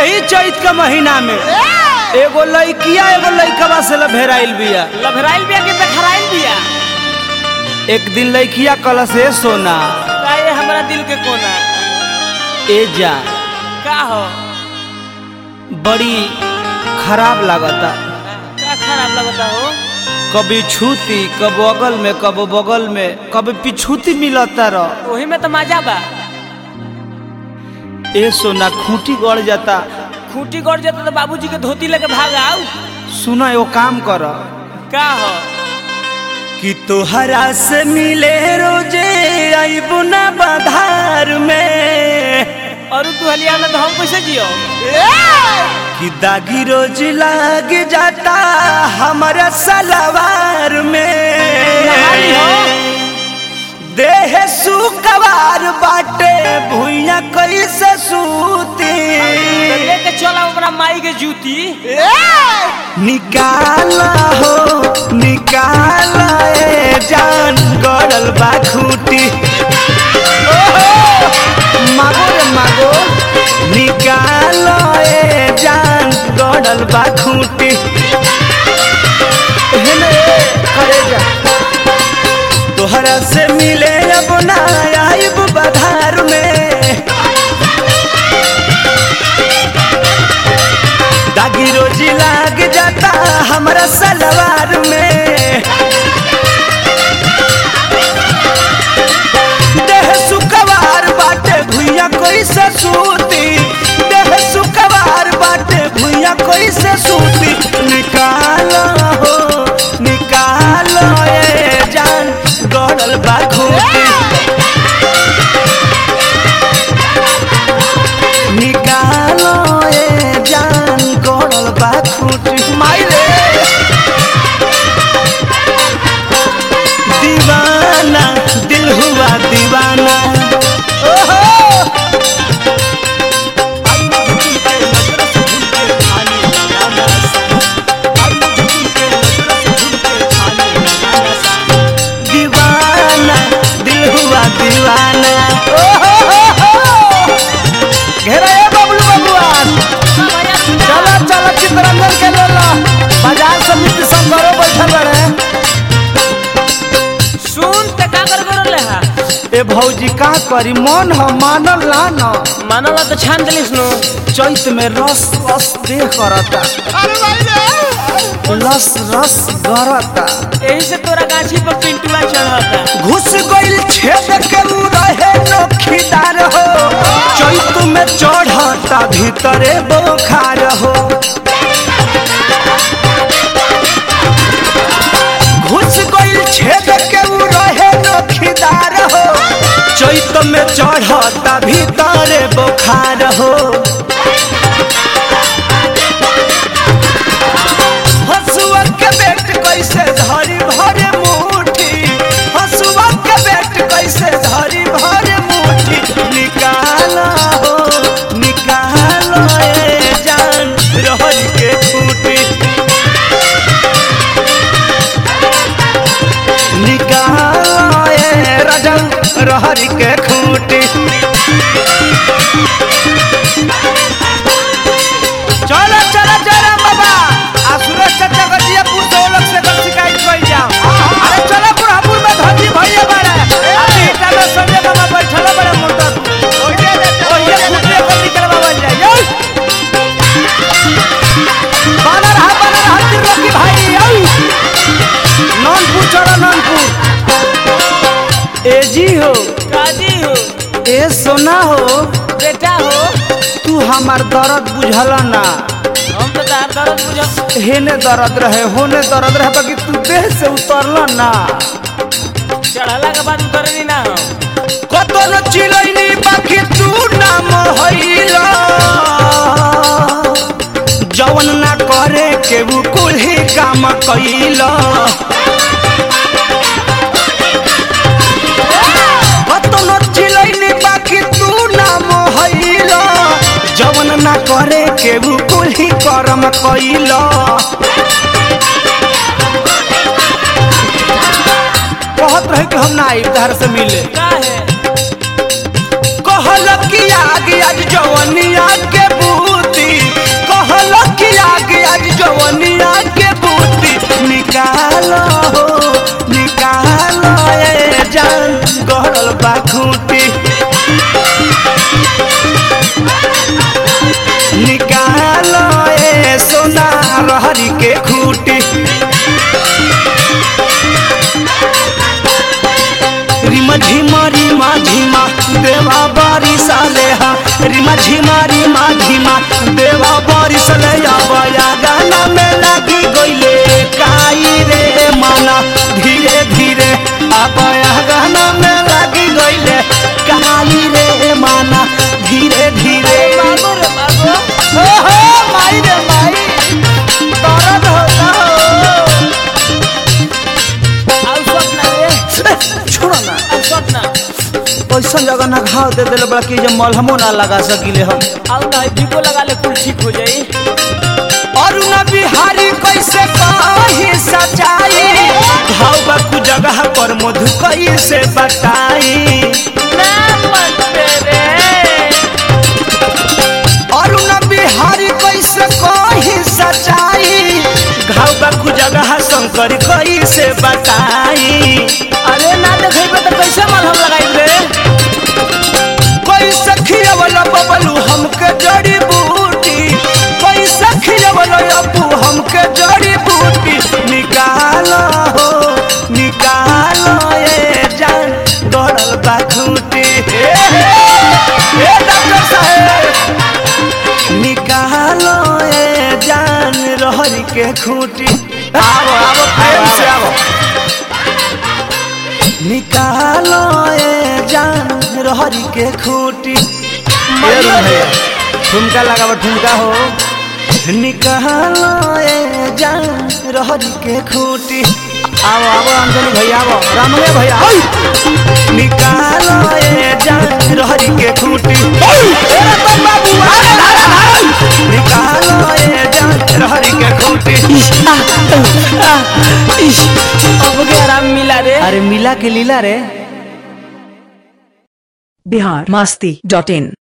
यही चैत के महीना में एगो लड़किया एगो लड़कवा से लभेराइल बिया लभराइल बिया कि बेखराइल बिया एक दिन लड़किया कल से सोना का ये हमरा दिल के कोना ए जा का हो बड़ी खराब लागता का खराब लगता हो कभी छूती कब अगल में कब बगल में कभी पिछूती मिलता रह वही में तो मजा बा ए सोना खूंटी गड़ जाता खूंटी गड़ जाता तो बाबूजी के धोती लेके भाग आओ सुना एगो काम कर का हो कि तोहरा से मिले रोजे आईबू ना बाधार में और तू हलिया में तो हम कैसे जियो कि दागी रोज लाग जाता हमारा सलवार नहाली हो। में देह सुकवार बाटे भुइया कैसे सूती तो लेके चला ओकरा माई के जूती निकाला हो निकाला ए जान गड़ल बा खूटी ओहो, मागो रे मागो निकालो ए जान गड़ल बा खूटी हेने करे जा तोहरा से मिले अब ना आइब बधार में दागी रोजी लाग जाता हमारा सलवार में देह सुकवार बाटे भुइया कोई से सूती देह सुकवार बाटे भुइया कोई से सूती निकालो हो निकालो ए जान गड़ल बा खूटी निकालो ए जान गड़ल बा खूटी माइरे दीवाना दिल हुआ दीवाना ओहो दीवाना दिल हुआ दीवाना ओहो घेरा ए बबलू बबुआन चला चला चित्रंजन के ले लो बाजार समिति सब घरों बैठल रहे सुन ते का कर कर ले हा ए भौजी का करी मन ह मानल ना न मानला तो छान देलिस नु चैत में रस रस देह करता लस रस गरता यही से तोरा गाछी पर पिंटुआ चढ़ता घुस गइल छेद के उ रहे नोखीदार हो चैत में चढ़ता भीतरे बोखार हो घुस गइल छेद के उ रहे नोखीदार हो चैत में चढ़ता भीतरे बोखार हो हसुआ के बेट कैसे धरी भरे मुट्ठी हसुआ के बेट कैसे धरी भरे मुट्ठी निकाला हो निकालो ए जान रहर के फूटी निकालो ए रजन रहर के खूटी चलो चलो चलो बाबा आ सुरेश चाचा का जिया पुर से लोग से कल शिकायत कर जाओ अरे चलो बुढ़ापुर में धजी भैया बड़े अभी इतना में संजय बाबा बैठल बड़े मोटा ओइए ओइए कुत्ते को निकलवा बन जाए यो बानर हा बानर हा त्रिलोकी भाई यो नॉनपुर चलो नॉनपुर ए जी हो काजी हो ए सोना हो बेटा हो तू हमार दर्द बुझला ना हम तो तार दर्द बुझ हेने दर्द रहे होने दर्द रहे बाकी तू देह से उतरल ना चढ़ला के बाद उतरनी ना हम कतो न चिलैनी बाकी तू ना मोहैला जवन ना करे के वो कुल्ही काम कैला कतो न चिलैनी बाकी तू ना मोहैला जवन ना करे के वो कुल्ही करम कैला कहत रहे कि हम ना आई धार से मिले का है कहल कि आगे आज जवनिया के बूती निकालो ए सोना रहरी के खूटी रिमा झिमा रिमा झिमा देवा बारी साले हा रिमा झिमा रिमा झिमा देवा बारी साले आवाया गाना में लगी गईले काई रे माना धीरे धीरे आवाया गाना में लगी गईले काई रे माना धीरे धीरे बाबू रे बाबू हो हो माई रे माई दर्द होता हो आउ सपना रे छोड़ो ना आउ सपना ऐसा जगह ना घाव दे दिले बड़ा कि जे मलहमो ना लगा सकिले हम आउ ना भिगो लगा ले कुल ठीक हो जाई अरुण बिहारी कैसे कही सचाई घाव बाकू जगह पर मधु कैसे बताई ना मत रे अरुण बिहारी कैसे कही सचाई घाव बाकू जगह शंकर कैसे बताई अरे ना देखेबे तो कैसे मलहम लगाई रे कैसे खियवला बबलू हमके जड़ी बूटी कैसे खियवला अबू हमके जड़ी बूटी निकालो हो निकालो ए जान गड़ल बा खूटी ए, ए, ए डॉक्टर साहेब निकालो ए जान रहरी के खूटी आवो आवो प्रेम से आवो निकालो ए जान रहरी के खूटी ठुमका लगाबो ठुमका हो निकालो ए जान रहरी के खूटी आओ आओ अंजलि भैया आओ रामले भैया आओ। निकालो ए जान रहरी के खूटी ए रतन बाबू अरे अरे अरे निकालो ए जान रहरी के खूटी अब के आराम मिला रे अरे मिला के लीला रे बिहार मस्ती डॉट इन